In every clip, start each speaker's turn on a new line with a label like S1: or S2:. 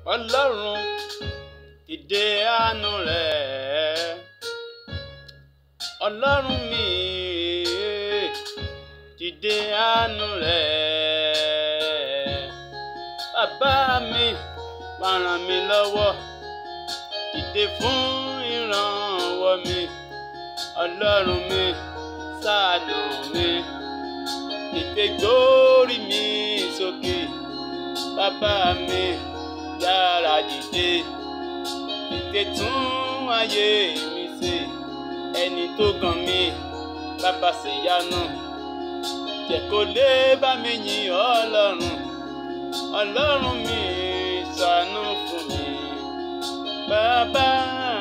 S1: ọlọ́run dìde àánú rẹ̀ ọlọ́run mi dìde àánú rẹ̀ bàbá mi wá ràn mí lọ́wọ́ dìde fún ìrànwọ́ mi ọlọ́run mi ṣàánú mi dìde gbórí mi sókè bàbá mi yára dìde dìde tún ayé mi ṣe ẹni tó gàn mí bàbá ṣèyanu jẹ́ kó lè bá mi yìn ọlọ́run ọlọ́run mi ṣàánú fún mi bàbá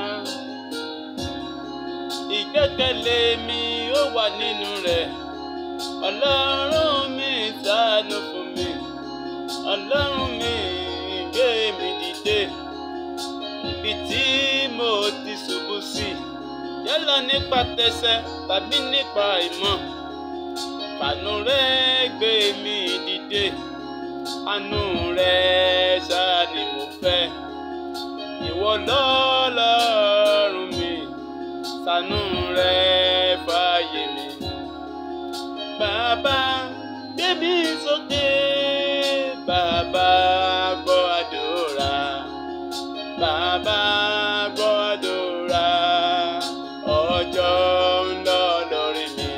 S1: ìgbẹ́kẹ̀lé mi ó wà nínú rẹ̀ ọlọ́run mi ṣàánú fún mi ọlọ́run mi gbé mi dìde ibi tí mo ti ṣubú sí yálà nípa tẹsẹ̀ tàbí nípa ìmọ̀ fàánú rẹ gbé mi dìde àánú rẹ ṣáà ni mo fẹ́ ìwọ lọ́lọ́run mi ṣàánú rẹ fàyè mi bàbá gbé mi sókè bàbá gbọ́ àdúrà bàbá gbọ́ àdúrà ọjọ́ ń lọ lórí mi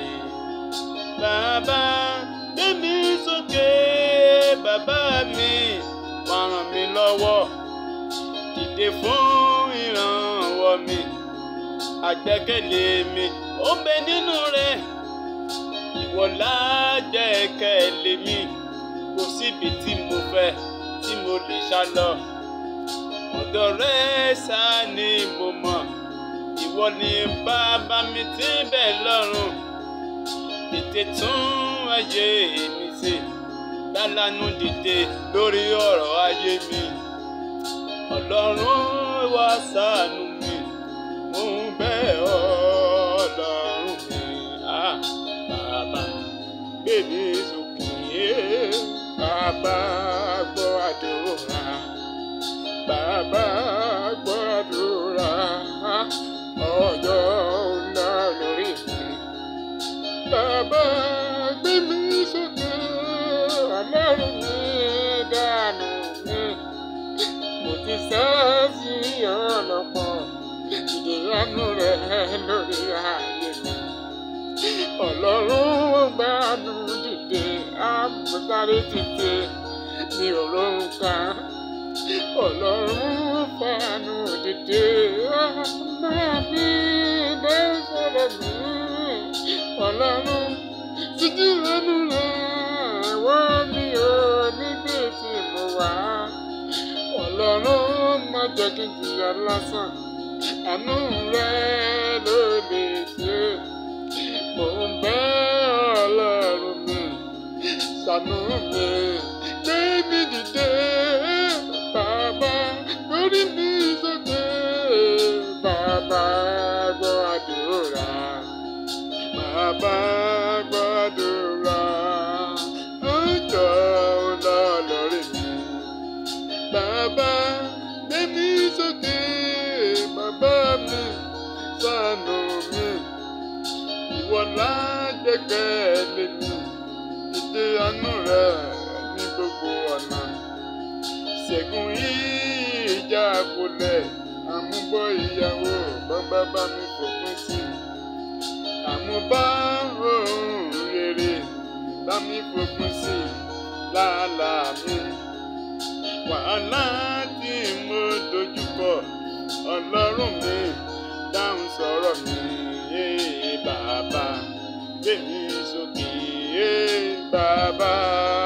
S1: bàbá gbé mi sókè bàbá mi wá ràn mí lọ́wọ́ dìde fún ìrànwọ́ mi àgbẹ́kẹ̀lé mi ó ń bẹ nínú rẹ̀ ìwọ lájẹ̀kẹ̀lé mi kò síbi tí mo fẹ́ tí mo lè sá lọ ọ̀dọ̀ rẹ ṣá ni mo mọ̀ ìwọ ni bàbá mi tí ń bẹ lọ́run tètè tún ayé mi ṣe dálánú dìde lórí ọ̀rọ̀ ayé mi ọlọ́run wá ṣàánú mi mo ń bẹ̀ ọ́ ọlọ́run mi ah bàbá gbé mi sókè bàbá gbọ́ àdúrà bàbá gbọ́ àdúrà ọjọ́ ńlá lórí mi bàbá gbé mi sókè ọlọ́run mi dànù mi mo ti sá sí ọ̀nà pọ̀ ìdíyanu rẹ̀ lórí ayé mi ọlọ́run gbàánú dìde àmúsáré dìde mi ò lóhùn kan ọlọ́run fàánú dìde máa bí bẹ́ẹ̀ sọ̀rọ̀ mi ọlọ́run títí lẹ́nu rẹ̀ wọ́n mi ò níbi tí mo wà ọlọ́run má jẹ́ kí n jìyà lásán àánú rẹ̀ ló lè ṣe mo ń bẹ̀ ọlọ́run mi ṣàánú mi gbé mi dìde bàbá lórí mi sókè bàbá gbọ́ àdúrà bàbá gbọ́ àdúrà ọjọ́ ńlá lórí mi bàbá gbé mi sókè bàbá mi ṣàánú mi ìwọ lágbẹ́kẹ̀lé mi ìdè àánú rẹ ní gbogbo ọ̀nà ṣẹ́gun ìjà kulẹ̀ àmúbọ̀ ìyàwó bàbá bá mi fòpin sí àmúbá ohun rere bá mi fòpin sí làálàá mi wàhálà tí mo dojúkọ ọlọ́run mi dáhùn sọ̀rọ̀ mi bàbá gbé mi sókè bàbá.